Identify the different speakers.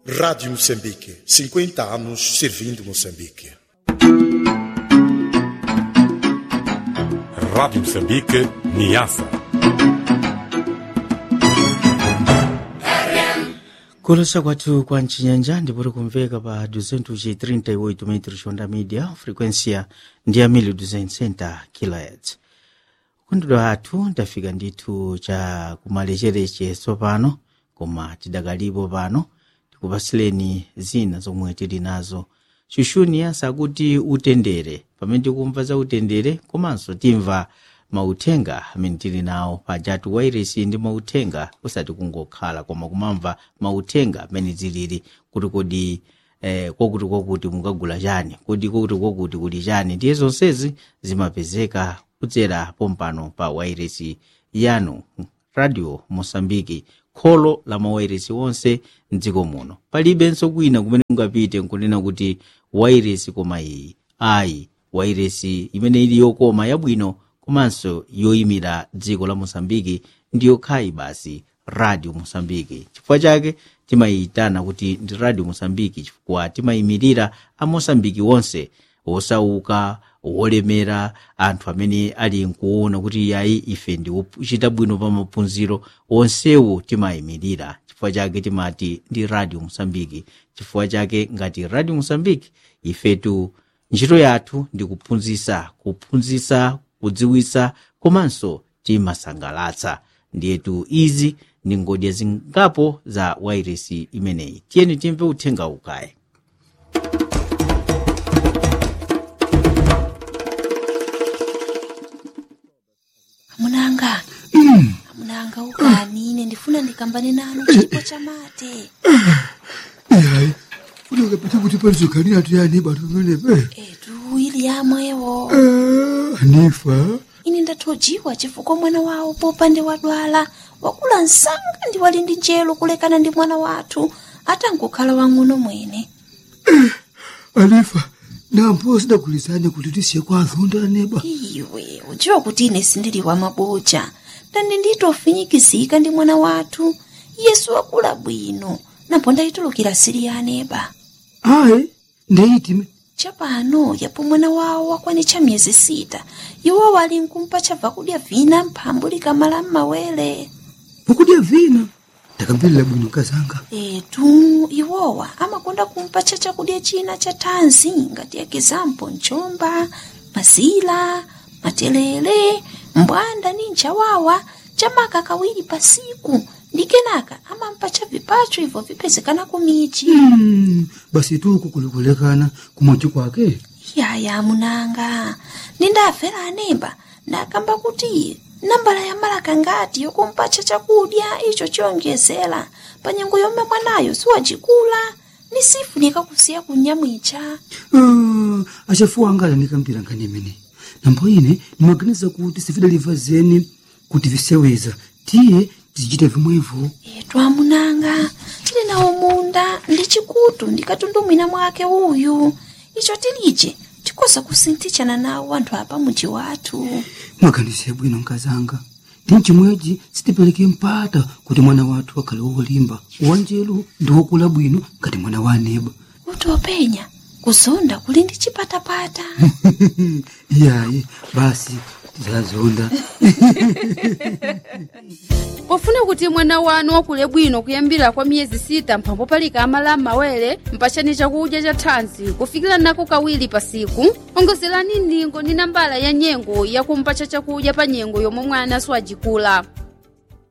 Speaker 1: Rádio Moçambique, 50 anos servindo Moçambique.
Speaker 2: Rádio Moçambique, Niassa.
Speaker 3: kulosa kwathu kwa mchinyanja ndipoti kumveka pa 238 metros onda media frequência ndi ya 1260 kHz kundidwa athu ndafika ndithu cha kumalechereche tsopano koma tidakalipo pano tikupasileni zina zomwe tili nazo xuxuniya sakuti utendere pamene tikumva za utendere komanso timva mauthenga amene tili nawo pajatu wairesi ndi mauthenga usati kungokhala koma kumamva mauthenga amene tilili kuti kodi eh, kwakuti kwakuti mukagula chani kodi kwakuti kwakuti kuli chani ndiye zonsezi zimapezeka kudzera pompano pa wairesi yanu radio mosambiki kholo la mawairesi onse mdziko muno palibenso kwina kumene mungapite nkunena kuti wairesi koma iyi ayi wairesi imene ili yokoma yabwino komanso yoyimira dziko la mosambiki ndiyo khayi basi radio mosambiki chifukwa chake timayitana kuti ndi radio mosambiki chifukwa timayimirira amosambiki onse osauka wolemera anthu amene ali nkuona kuti yayi ife ndi ochita bwino pa maphunziro onsewo timayimirira chifukwa chake timati ndi radio mosambiki chifukwa chake ngati radio mosambiki ifetu ntchito yathu ndi kuphunzitsa kuphunzitsa kudziwitsa komanso timasangalatsa ndiyetu izi ndi ngodya zingapo za wairesi imeneyi tiyeni timve uthenga ukaye
Speaker 4: amunanga amunanga ukani ine ndifuna ndikambane nanu chipo cha mate
Speaker 5: yayi kuti ukapita kuti palizoganira tuyani batu pamenepe
Speaker 4: etu ili yamwewo
Speaker 5: anifa
Speaker 4: ine ndathojiwa chifukwa mwana wawo popande wadwala wakula msanga ndi wali ndi njelo kulekana ndi mwana wathu atangokhala wang'ono mwene
Speaker 5: anifa nampo sidagulizane kuti tisiye kwa azonda aneba
Speaker 4: iwe udziwa kuti ine sindili wa maboja ndani nditofinyikizika ndi mwana wathu yesu wakula bwino napo ndayitulukira sili ya aneba
Speaker 5: ayi ndeyitime
Speaker 4: chapano yapo mwana wawo wakwanitcha miyezi sita iwo wali nkumpa chabva kudya vina mphambu likamala m'mawere
Speaker 5: pokudya vina ndakambirira bwino kazanga
Speaker 4: etu iwowa amakonda kumpatcha chakudya china cha thanzi ngati ekizampo mchomba mazila matelele mbwanda ni nchawawa chamaka kawiri pasiku ndi kenaka amampatcha vipacho ibvo vipezekana kumichi
Speaker 5: Mm, basi tuku kulikulekana kumochi kwake
Speaker 4: yaya munanga nindafera anemba ndakamba kuti nambala ya malaka ngati yokumpatcha chakudya icho chiyonjezera pa nyengo yomwe mwanayo siwacikula ni sifunika kusiya kunyamwicha
Speaker 5: Ah, achafuwa anga alanikampira nkhani imene nambo ine ndimaganiza kuti sifidaliva zeni kuti viseweza tiye tizichita vimwevo
Speaker 4: etu amunanga tili nawo munda ndi chikutu ndikatundumwina mwake uyu icho tilije tikoza kusinthichana nawo anthu apa muji wathu
Speaker 5: mwaganize bwino nkazanga ndi mchimwechi sitipereke mpata kuti mwana wathu akhale wolimba wanjelu ndi wokula bwino ngati mwana wa aneba
Speaker 4: kuti openya kuzonda kuli ndi chipatapata
Speaker 5: iyayi basi tizazonda
Speaker 6: pofuna kuti mwana wanu wakule bwino kuyambira kwa miyezi sita mphambo palika amala m'mawere mpachani chakudya cha thanzi kufikira nako kawiri pa siku ongozerani ndingo ndi nambala ya nyengo yakumpacha chakudya pa nyengo yomwe mwana siwajikula